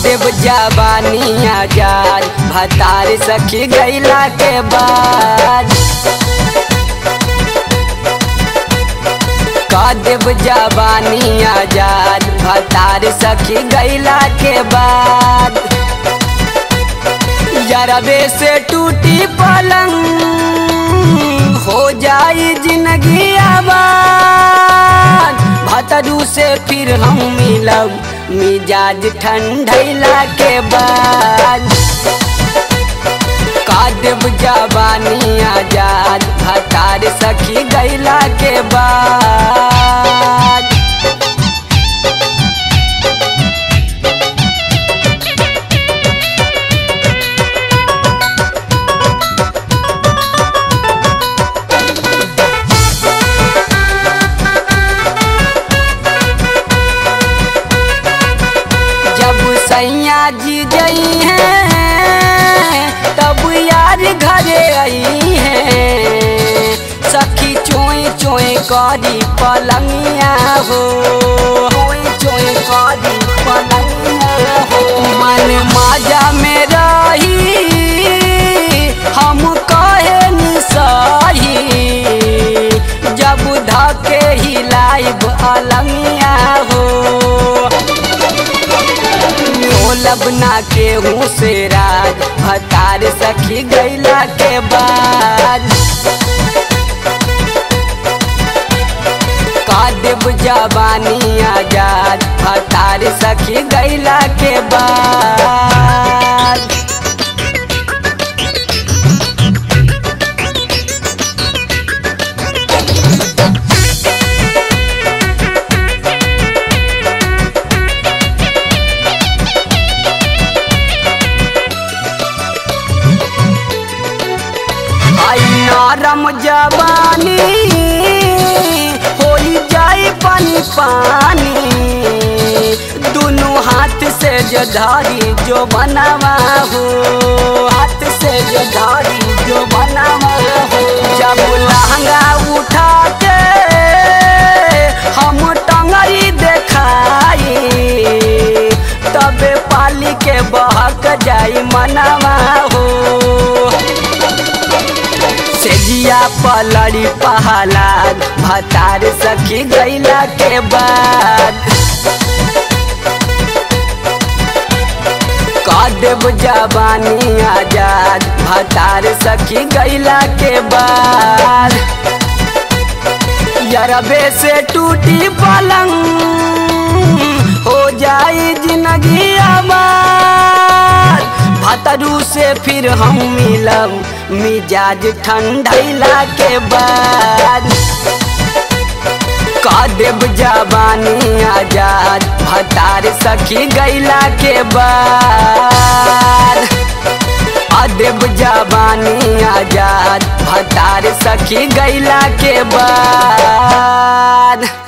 देव जवानी आजाद भतार सखी गैला के बाद का देव जवानी आजाद भतार सखी गैला के बाद जरबे से टूटी पलंग हो जाई जिंदगी आबाद भतरू से फिर हम मिलब मिजाज ठंडैला के बाद कादब जवानी आजाद भतार सखी गैला के बाद जब सैया जी गई हैं तब यार घरे आई हैं सखी चोए चोए करी पलंगिया हो चोए चोए करी पलंगिया हो मन माजा में रही हम कहे निसाही जब धके हिलाइब अलंगिया हो ढोलब ना के हूँ से राज भतार सखी गैला के बाद कादेव जवानी आजाद भतार सखी गैला के बाद आई नरम जवानी होई जाई पानी पानी दोनों हाथ से जो धारी जो बनावा हो हाथ से जो धारी जो बनावा हो जब लहंगा उठा के हम टंगरी देखाई तबे पाली के बहक जाई मनवा हो सेजिया पलड़ी पहलाद भतार सखी गैला के बाद कादेव जवानी आजाद भतार सखी गैला के बाद यरबे से टूटी पलंग हो जाई जिंदगी आबाद भतरू से फिर हम मिलब मिजाज ठंडैला के बाद कादेव जवानी आजाद भतार सखी गैला के बाद अदेव जवानी आजाद भतार सखी गैला के बाद